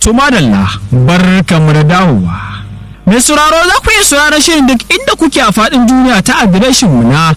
to madalla barkamu da dawowa mai sauraro za ku iya sauraron shirin duk inda kuke a faɗin duniya ta adireshin mu na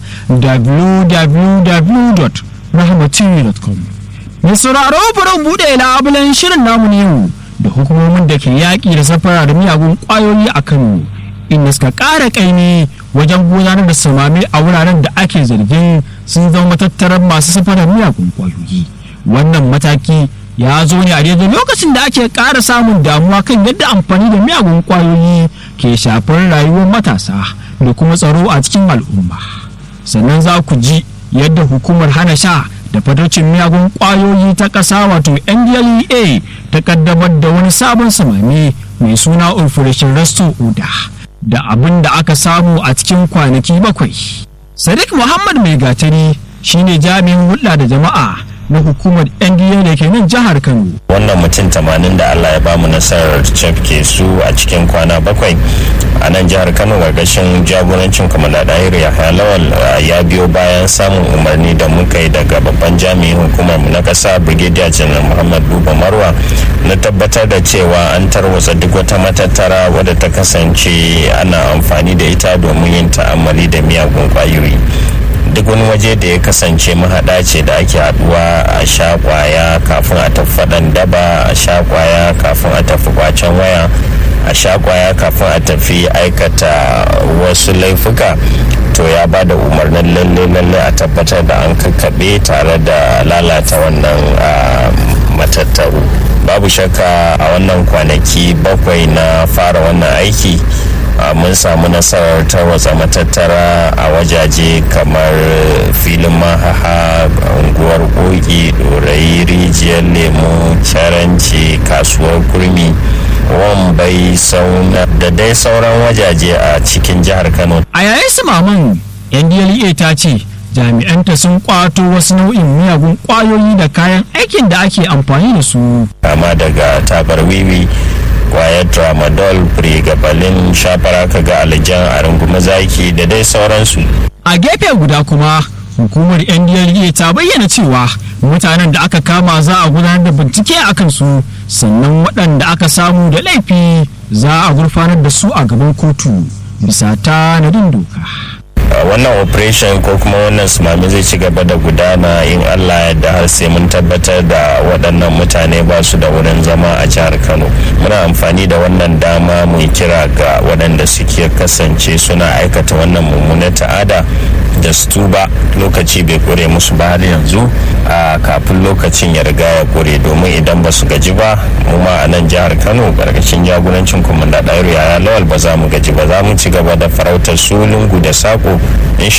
www.rahmatv.com mai sauraro bari buɗe labulen shirin namu ne yau da hukumomin da ke yaƙi da safara da miyagun ƙwayoyi a kano inda suka ƙara ƙaimi wajen gudanar da samami a wuraren da ake zargin sun zama matattarar masu safarar miyagun ƙwayoyi wannan mataki ya zo ne a daidai lokacin da ake ƙara samun damuwa kan yadda amfani da miyagun ƙwayoyi ke shafar rayuwar matasa da kuma tsaro a cikin al'umma sannan za ku ji yadda hukumar hana sha da fatocin miyagun ƙwayoyi ta ƙasa wato ndlea ta ƙaddamar da wani sabon samami mai suna operation resto oda da abin da aka samu a cikin kwanaki bakwai sadiq muhammad mai gatari shine jami'in hulɗa da jama'a na hukumar NDA da ke nan jihar Kano. Wannan mutum tamanin da Allah ya bamu nasarar cafke su a cikin kwana bakwai a nan jihar Kano gargashin jagorancin kwamanda Dahir Yahya Lawal ya biyo bayan samun umarni da muka yi daga babban jami'in hukumar na kasa Brigadier General Muhammad Buba Marwa na tabbatar da cewa an tarwatsa duk wata matattara wadda ta kasance ana amfani da ita domin yin ta'ammali da miyagun kwayoyi. duk wani waje da ya kasance mahaɗa ce da ake haɗuwa a sha kwaya kafin a tafi faɗan daba a sha kwaya kafin a tafi kwacen waya a sha kwaya kafin a tafi aikata wasu laifuka to ya ba da umarnin lalle lalle a tabbatar da an kakkaɓe tare da lalata wannan matattaru babu shakka a wannan kwanaki bakwai na fara wannan aiki mun samu nasarar tarwatsa matattara a wajaje kamar filin mahaha unguwar koki dorayi rijiyar lemu caranci kasuwar kurmi wambai sauna da dai sauran wajaje a cikin jihar kano a yayin su maman ndla ta ce jami'anta sun kwato wasu nau'in miyagun kwayoyi da kayan aikin da ake amfani da su kama daga tabar wiwi kwayar tramadol pregabalin shafara kaga alijan a rungumi zaki da dai sauransu a gefe guda kuma hukumar ndla ta bayyana cewa mutanen da aka kama za a gudanar da bincike a kansu sannan waɗanda aka samu da laifi za a gurfanar da su a gaban kotu bisa tanadin doka wannan operation ko kuma wannan sumami zai ci gaba da gudana in allah yadda har sai mun tabbatar da waɗannan mutane ba su da wurin zama a jihar kano muna amfani da wannan dama mu kira ga waɗanda suke kasance suna aikata wannan mummunar ta'ada da su tuba lokaci bai kure musu ba har yanzu a kafin lokacin ya riga ya kure domin idan ba su gaji ba mu ma a nan jihar kano karkashin jagorancin kwamanda ɗairu yaya lawal ba za mu gaji ba za mu ci gaba da farautar su lungu da sako